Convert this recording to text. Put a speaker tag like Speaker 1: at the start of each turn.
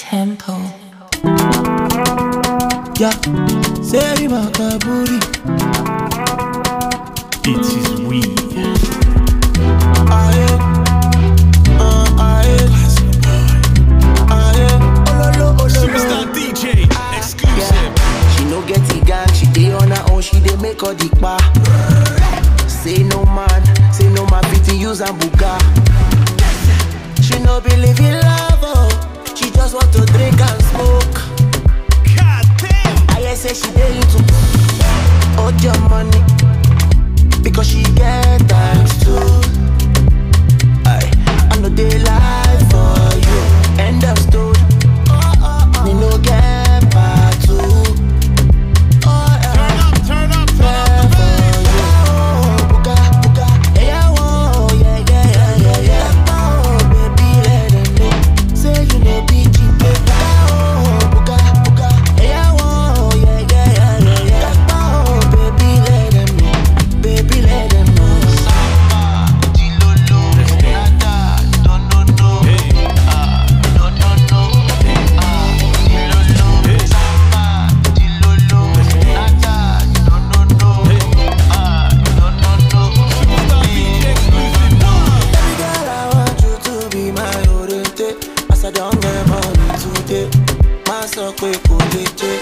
Speaker 1: tempo.
Speaker 2: Yeah, Seri Makaburi.
Speaker 3: It is we.
Speaker 2: Aye, uh, aye, aye. Ololo, ololo.
Speaker 3: Superstar DJ. Exclusive.
Speaker 2: She no get the gang, she dey on her own, she dey make all the pa. Say no man, say no man fit use and buga. She no believe in love, oh. she just want to drink and smoke.
Speaker 3: God damn.
Speaker 2: I hear say she dey into hold your money because she get thanks too. I I no dey lie for you. End of story. Me no get part two. Oh,
Speaker 3: Turn
Speaker 2: yeah.
Speaker 3: up, turn up, turn up. Hey. Superstar DJ exclusive. One.
Speaker 2: As I don't get money today, my so quick, cool,